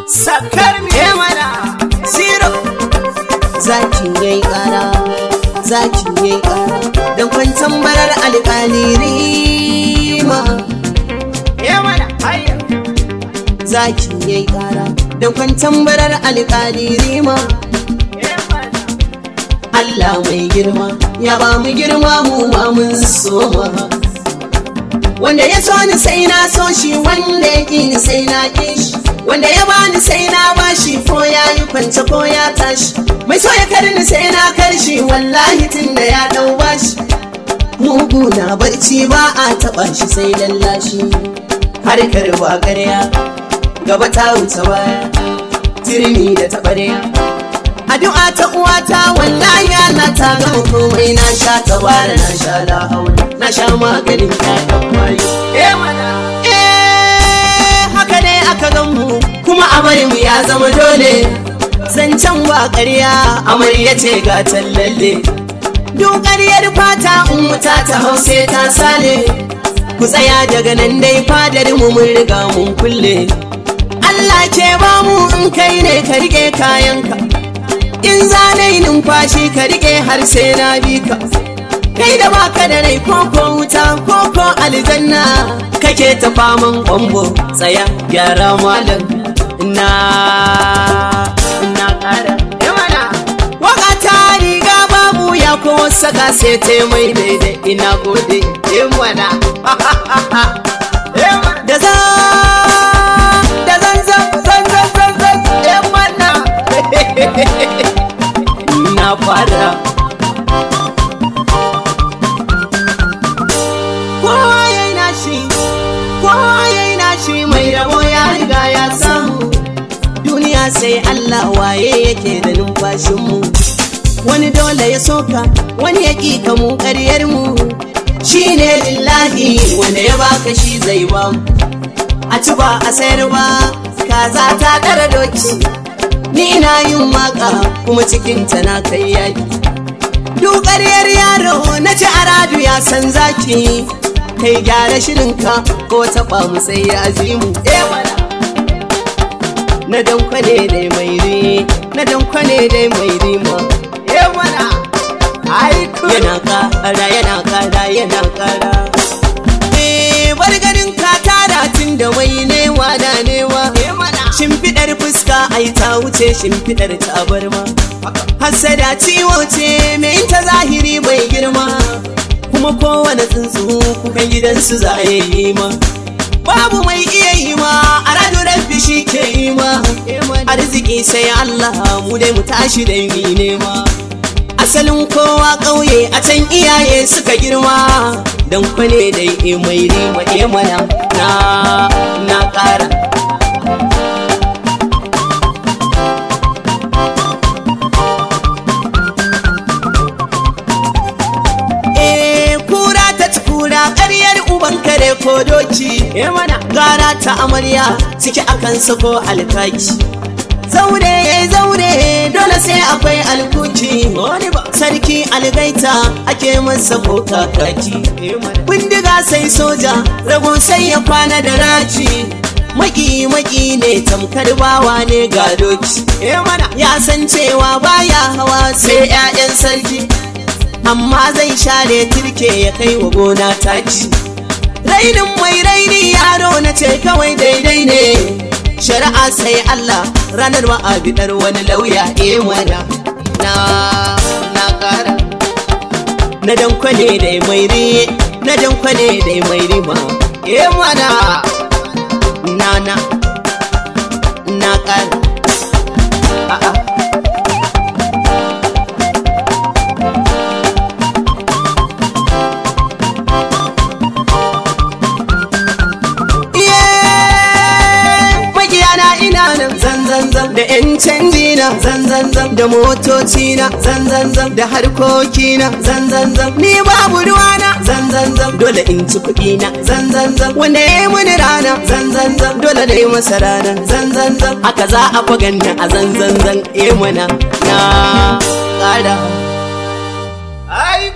sakar me mana zero zaki yayi kara zaki yayi kara dan kwantan barar alƙalirima ya mana hayya zaki yayi kara dan kwantan barar alƙalirima ya mana Allah mai girma ya ba mu girma mu ma mun soma wanda ya so ni sai na so shi wanda ya ƙi ni sai na ƙi shi wanda ya bani sai na bashi ko ya yi kwance ko ya tashi mai so ya karni sai na karshi wallahi tun da ya ɗau bashi mugu na barci ba a taɓa shi sai lallashi harkar ba ƙarya gaba ta wuce baya turmi da taɓarya addu'a ta uwata wallahi Allah ta gama komai na sha tabara na sha la haula na sha maganin ƴaƴan mayu ya mana eh haka ne aka gan mu kuma amarin mu ya zama dole zancen ba ƙarya amarya ce ga tallalle duk ƙaryar fata in wuta ta hause ta sale ku tsaya daga nan dai fadar mu mun riga mun kulle Allah ke ba mu in kai ne ka rike kayanka in zanai numfashi ka rike har sai na bi ka kai da baka da rai koko wuta koko aljanna kake ta faman kwambo tsaya gyara malam na na kara ya mana waka ta riga babu ya ko saka sai ta mai daidai ina gode ya mana ya mana da za da zan zan zan zan zan zan ya mana na fara kowa ya yi nashi kowa ya yi nashi mai rabo ya riga ya samu duniya sai Allah waye yake da numfashinmu wani dole ya soka wani ya ƙi mu ƙaryar mu shi ne lillahi wanda ya baka shi zai ba mu a ci ba a sayar ba kaza ta ɗara doki ni ina yin waka kuma cikinta na kai yaki dukariyar yaro na ci aradu ya san zaki kai gyara shirinka ko taɓa mu sai ya azimu ya mana na dankwane dai mai ri na dankwane dai mai rima ya mana ai ku yana kara yana kara yana kara eh bar ganin ka tara tun da mai newa da newa ya mana shimfiɗar fuska ai ta wuce shimfiɗar tabarma hassada ciwo ce mai ta zahiri bai girma kuma kowane tsuntsu kukan gidansu za a yi ma babu mai iya yi ma a rado rabbi shi ke yi ma arziki sai Allah mu dai mu tashi da yi nema asalin kowa ƙauye a can iyaye suka girma don kwane da mai rima mana na na ƙara Eh, kura ta ci kura ƙaryar uban kare ko doki ya mana gara ta amarya ciki akan sako alkaki zaure ya zaure dole sai akwai alkuki wani ba sarki algaita ake masa ko kakaki ya mana bindiga sai soja rago sai ya kwana da raci maki maki ne tamkar bawa ne ga doki ya mana ya san cewa baya hawa sai 'ya'yan sarki amma zai share turke ya kai wa gona taki rainin mai raini yaro na ce kawai daidai ne shari'a sai Allah ranar ma'abidar wani lauya e mana na na kara na dankwane da mai ri na dankwane da mai rima e mana na na na kara a'a Yeah! Magiyana ina nan zan zan zan da yan canji na zan zan zan da motoci na zan zan zan da harkoki na zan zan zan ni babu ruwa na zan zan zan dole in ci kuɗi na zan zan zan wanda ya yi mini rana zan zan zan dole na yi masa rana zan zan zan haka za a faganna a zan zan zan eh mana na ƙara ai